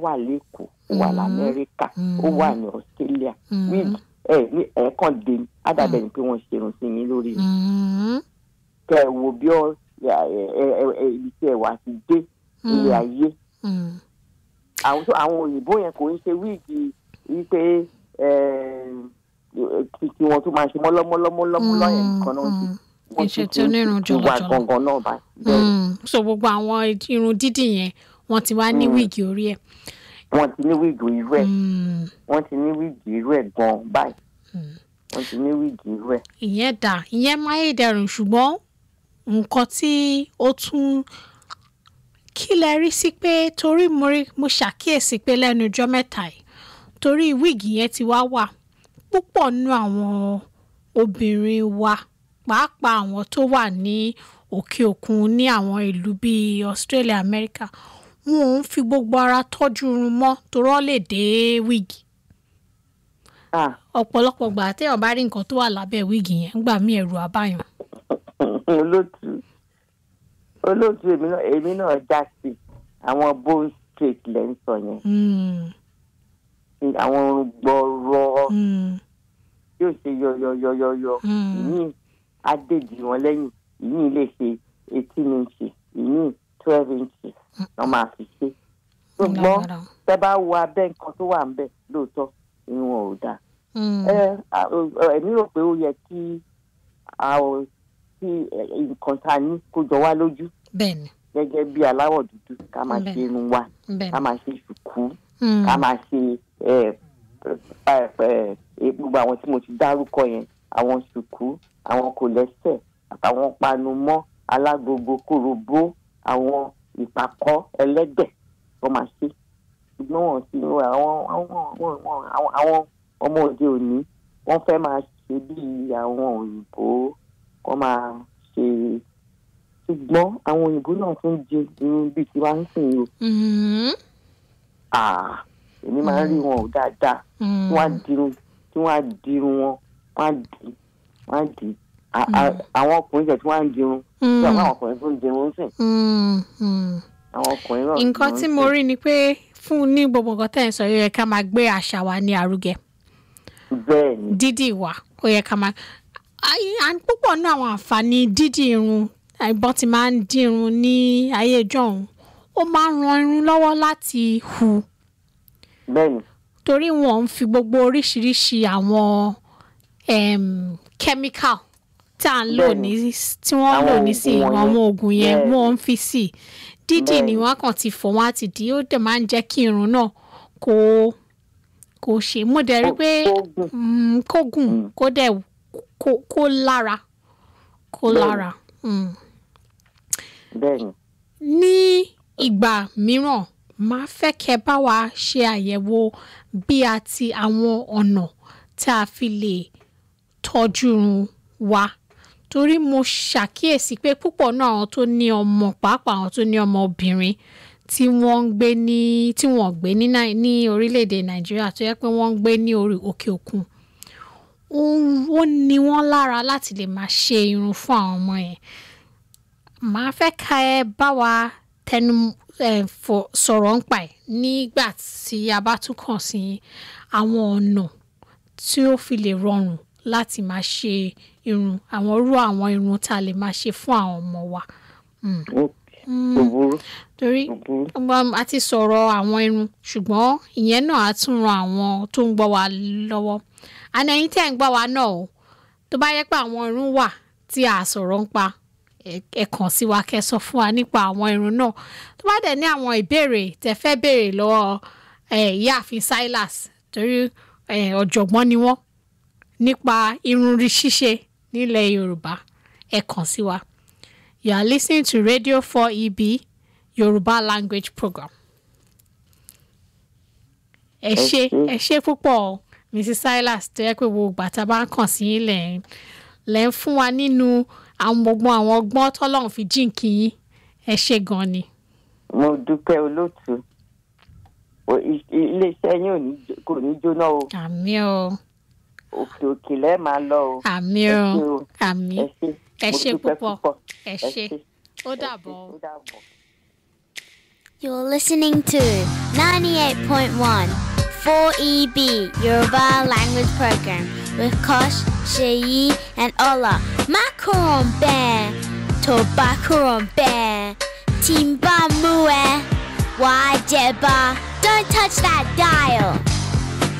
wà lẹ́kọ̀ọ́ ó wà Mm. lamẹ́ríkà ó Mm. wà ní australia Mm. wíìgì ẹ ní ẹ̀ẹ̀kan dé ní ádàbẹ̀ ni pé wọ́n ṣerun sí mi lórí mi Mm. kẹ ẹ wo bí ọ ẹ ẹ ẹ ẹ ibi tí ẹ wà ti dé ilé Mm. ayé Mm. àwọn tó- àwọn òyìnbó yẹn kò ń ṣe wíìgì wípé ẹ kí kí wọn tún máa ṣe mọ́lọ́mọ́lọ́mọ́lọ́ yẹn nìkan náà ṣe Kì í ṣe tí onírun ti wà jọlọjọlọ. gangan náà bá bẹ́ẹ̀ Mm. so gbogbo àwọn irun dídì yẹn wọ́n ti wá ní Mm. wíìgì orí ẹ̀. wọ́n ti ní wíìgì irú ẹ̀ Mm. wọ́n ti ní wíìgì irú ẹ̀ gan báyìí Mm. wọ́n ti ní wíìgì irú ẹ̀. ìyẹn dà ìyẹn máyédẹrùn ṣùgbọ́n nǹkan tí ó tún kí lẹ rí sí pé torí mo rí mo ṣàkíyèsí pé lẹ́nu ọjọ́ mẹ́ta yìí torí wíìgì yẹn ti wá wà púpọ̀ nínú àwọn obìnrin wa pàápàá àwọn tó wà ní òkè òkun ní àwọn ìlú bíi Australia America wọn ò ń fi gbogbo ara tọ́jú irun mọ́ torí wọ́n lè dé wíìgì Ah, ọ̀pọ̀lọpọ̀ gbà téèyàn bá rí nǹkan tó wà lábẹ́ wíìgì yẹn gbà mí ẹ̀rù àbáyàn. olóòtú olóòtú èmi náà èmi náà já sí àwọn bone straight lẹ́ ń sọ yẹn Mm, àwọn orun gbọ́rọ̀ mm, yóò ṣe yọyọyọyọyọ Mm. ìyìn adéjì wọn lẹ́yìn ìyìn lè ṣe eighteen inches ìyìn twelve inches wọ́n máa fi ṣe ṣùgbọ́n lágbára. tẹ́ bá wo abẹ́ nǹkan tó wà ń bẹ̀ lóòótọ́ irun wọn ò dáa Mm, ẹ à, ọ, èmi rò pé ó yẹ kí a ò kí ẹ, nǹkan tá a ní kó jọ wá lójú bẹ́ẹ̀ni gẹ́gẹ́ bí aláwọ̀ dúdú ká máa Bẹ́ẹ̀. ṣe irun wa ká bẹ́ẹ̀ni. máa ṣe ṣùkú Mm, ká máa ṣe ẹ, ẹ, ẹ, ẹ, gbogbo àwọn tí mo ti dárúkọ yẹn àwọn ṣùkú àwọn kò lẹ́sẹ̀ àtàwọn panumọ́ alágogo kòròbó àwọn ìpàkọ́ ẹlẹ́dẹ̀ wọ́n máa ṣe ṣùgbọ́n wọ́n ti àwọn àwọn àwọn àwọn àwọn ọmọ òde òní wọ́n fẹ́ máa ṣe bíi àwọn òyìnbó wọ́n máa ṣe ṣùgbọ́n àwọn òyìnbó náà tún di irun bíi tiwa ń sìn yìí o mm, Ah, èmi máa ń rí wọn ò dáadáa mm, tí wọ́n á dirun tí wọ́n á dirun wọn wọ́n á dì wọ́n á dì À- à- àwọn ọkùnrin jẹ tí wọ́n á dirun tí mm, àwọn ọkùnrin tó ń dirun sìn mm, mm. àwọn ọkùnrin náà nǹkan dirun tí sìn. mo rí ni pé fún ní gbogbo nǹkan tẹ̀ ń sọ yóò yẹ ká máa gbé àṣà wa ní àrúgẹ bẹ́ẹ̀ ni dídì wa ó yẹ ká máa Ai- à ń púpọ̀ nínú àwọn àǹfààní dídì irun àìbọ́n ti máa ń dín irun ní ayé ìjọ́un ó máa ń ran irun lọ́wọ́ láti hù bẹ́ẹ̀ ni torí wọn ń fi gbogbo oríṣiríṣi àwọn em, chemical tí à ń lò Bẹ́ẹ̀ni. ní tí wọ́n ń lò Àwọn ní sí oògùn àwọn wọ̀nyẹn. oògùn yẹn Bẹ́ẹ̀ni. wọ́n ń fi sí dídì ni Bẹ́ẹ̀ni. wọ́n kàn ti fọ̀ wọ́n á ti dì í ó dẹ̀ máa ń jẹ́ kí irun náà kó kó ṣe mo dẹ̀ rí Kó- pé kó gùn. mm, kó gùn Mm. kó dẹ̀ kó kó lára kó Bẹ́ẹ̀ni. lára. Mm bẹ́ẹ̀ ni ní ìgbà mìíràn máa fẹ́ kẹ́ bá wa ṣe àyẹ̀wò bí a ti àwọn ọ̀nà tí a fi lè tọ́jú irun wa torí mo ṣàkíyèsí pé púpọ̀ náà àwọn tó ní ọmọ pàápàá àwọn tó ní ọmọ obìnrin tí wọ́n ń gbé ní tí wọ́n gbé ní Nai- ní orílẹ̀-èdè nàìjíríà tó yẹ pé wọ́n ń gbé ní orí òkè òkun ó ń- ó ní wọ́n lára láti lè máa ṣe irun fún àwọn ọmọ yẹn màá fẹ́ ka ẹ bá wa tẹnu ẹ, fọ- sọ̀rọ̀ ń pa ẹ̀ nígbà tí a bá tún kàn sí àwọn ọ̀nà tí ó fi lè rọrùn láti máa ṣe irun àwọn irú àwọn irun tá a lè máa ṣe fún àwọn ọmọ wa. Ó- kò burú torí kò burú um, a ti sọ̀rọ̀ àwọn irun ṣùgbọ́n ìyẹn náà á tún ran àwọn tó ń gbọ́ wa lọ́wọ́ àná ẹ̀yin tẹ́ ń gbọ́ wa náà o tó bá yẹ pé àwọn irun wà tí a sọ̀rọ̀ ń pa ẹ- ẹ kàn sí wa kẹ́ sọ fún wa nípa àwọn irun náà tó bá dẹ̀ ní àwọn ìbéèrè tẹ́ fẹ́ béèrè lọ́wọ́ ẹ, ìyáàfin Silas torí ẹ, ọ̀jọ̀gbọ́n ni wọ́n nípa irun rí ṣíṣe nílẹ̀ Yorùbá ẹ kàn sí wa. You are listening to Radio 4EB Yoruba language program. Ẹ ṣé ṣé. ẹ ṣé púpọ̀ o, Mrs. Silas tó yẹ pé gbogbo ìgbà tá a bá ń kàn sí yín lẹ̀ ń lẹ̀ ń fún wa nínú àwọn gbogbo àwọn ọgbọ́n tọ́lọ́run fi jíǹkì yín ẹ ṣé gan ni. mo dúpẹ́ olóòtú O- i- i- iléeṣẹ́ yín ò ní jó- kò ní jóná o Àmì o òkè òkè lẹ́ẹ̀ máa lọ o àmì ẹ o ṣé o àmì ẹ ṣé ẹ mo ṣé dúpẹ́ púpọ̀ púpọ̀ ẹ ẹ ṣé ṣé ó ẹ dàbọ̀ ṣé, o. ó dàbọ̀. You're listening to 98.1 4EB Yoruba Language Program with Kosh, Sheyi, and Ola. Macaron Bear, Tobacaron Bear, Timba Mue, Wajeba. Don't touch that dial.